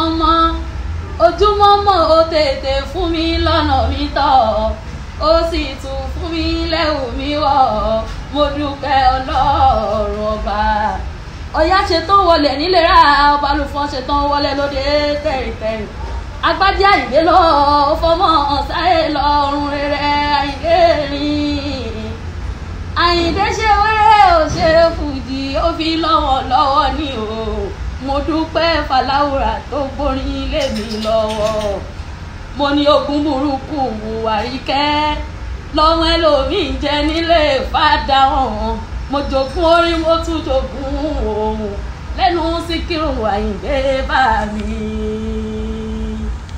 mọ́ ojúmọ́ mọ́ ó tètè fún mi lọ́nà mi tọ̀ ó sì tún fún mi lẹ́wù mi wọ̀ mo dúpẹ́ ọlọ́run ọba ọ̀yá ṣe tán wọlé nílera ọba lùfọ́n ṣe tán wọlé lóde tẹ̀rìtẹ̀rì agbájá àyìnlé lọ fọmọ sáré lọrùn rere àyìnlé rìn àyìndé ṣe wẹ́rẹ́ ò ṣe fùjì ó fi lọ́wọ́ lọ́wọ́ ní o mo dúpẹ́ fàlàwùrà tó gbórin lé mi lọ́wọ́ mo ní ogún burúkú àríkẹ́ lọ́mọ ẹlòmíì jẹ nílé fàdà ọ̀hún mo jogún orí mo tún jogún òun lẹ́nu síkírù àyìndé bá mi